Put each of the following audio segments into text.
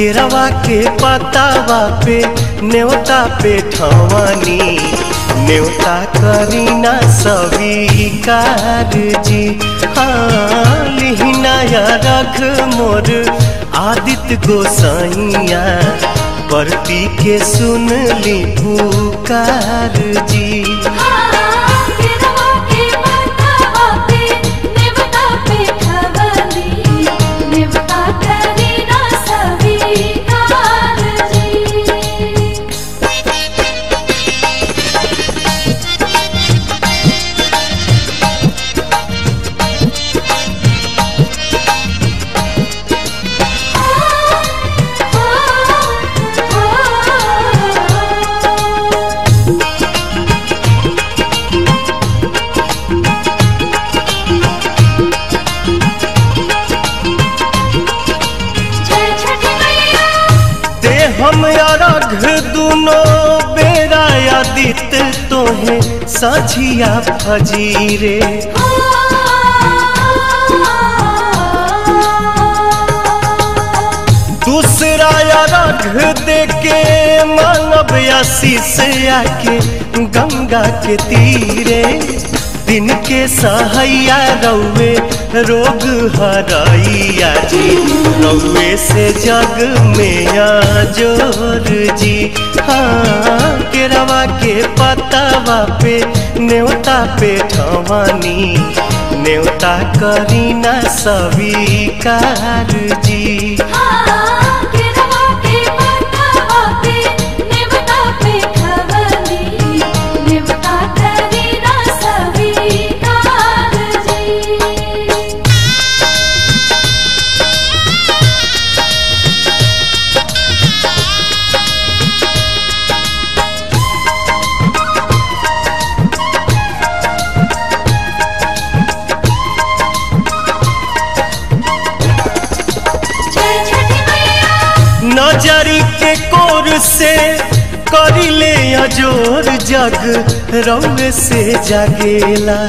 केरवा के पतावा पे न्योता पे ठवानी न्योता करीना स्वीकार जी हाँ लिहिनाया रख मोर आदित्य गोसाइया परती के सुन ली पुकार जी केरवा के पतावा पे नेवता पे खवली नेवता करीना स्वीकार जी जय छठी मैया ते हम अरघ दुनो बेरा आदित तोहे साझिया फजीरे दूसरा अरघ दे के मानव आशीष आके गंगा के तीरे दिन के सहैया रौवे रोग हरैया जी रौवे से जग में जोर जी हाँ केरवा के पतावा पे न्योता पे ठवानी न्योता करीना स्वीकार जी केरवा के पतावा पे नेवता पे खवली नेवता करीना स्वीकार जी जय छठी मैया नजरी के कोर से करिले अजोर जग रौवे से जागेला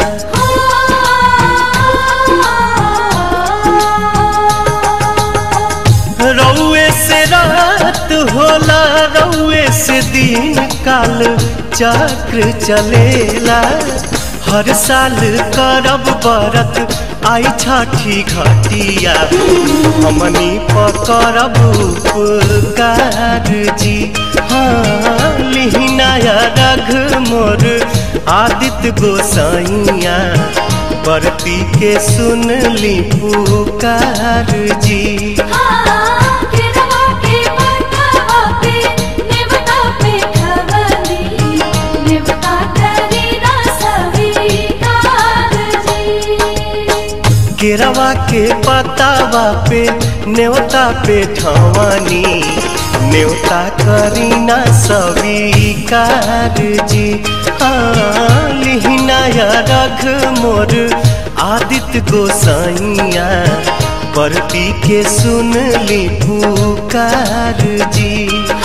रौवे से रात होला रौवे से दिन काल चक्र चलेला हर साल करब बरत आई छठी घटिया हमनी पकड़ब उपकार जी हाँ लिहिनाया रघ मोर आदित्य गोसाइया बरती के सुन ली पुकार जी केरवा के पतावा पे नेवता पे खवली नेवता करीना स्वीकार जी केरवा के पतावा पे न्योता पे ठवानी न्योता करीना स्वीकार जी हाँ लिहिनाया रघ मोर आदित्य गोसाइया परती के सुन ली पुकार जी